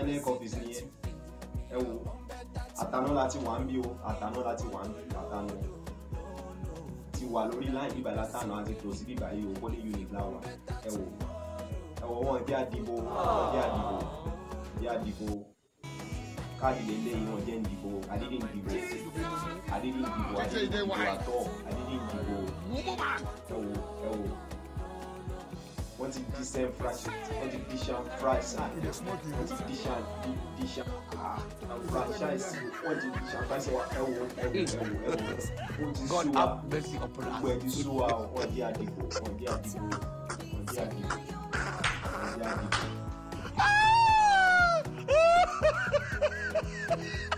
inec office nìyẹn ẹ wò àtàná láti wà ń bí o àtàná láti wà ń bí àtàná ti wà lórí láì bíbá látàná àti tó sí bíbá yìí o kó ní unit láwà ẹ wò ẹ wò wọn jẹ́ àdìbò wọn jẹ́ àdìbò jẹ́ àdìbò káàdì lélẹ́yìn wọn jẹ́ ìdìbò àdídì ìdìbò àdídì ìdìbò àdídì ìdìbò àtọ̀ àdídì ìdìbò ẹ wò ẹ wò wọ́n ti disenfranchise wọ́n ti disenfranchise wọ́n ti disan disan franchise wọ́n ti disenfranchise wa ẹ wò ẹ wò ẹ wò ẹ wò ó ti God sú wa have mercy upon gbogbo ẹ ti us. sú wa o wọ́n jẹ́ àdìbò wọ́n jẹ́ àdìbò wọ́n jẹ́ àdìbò wọ́n jẹ́ àdìbò.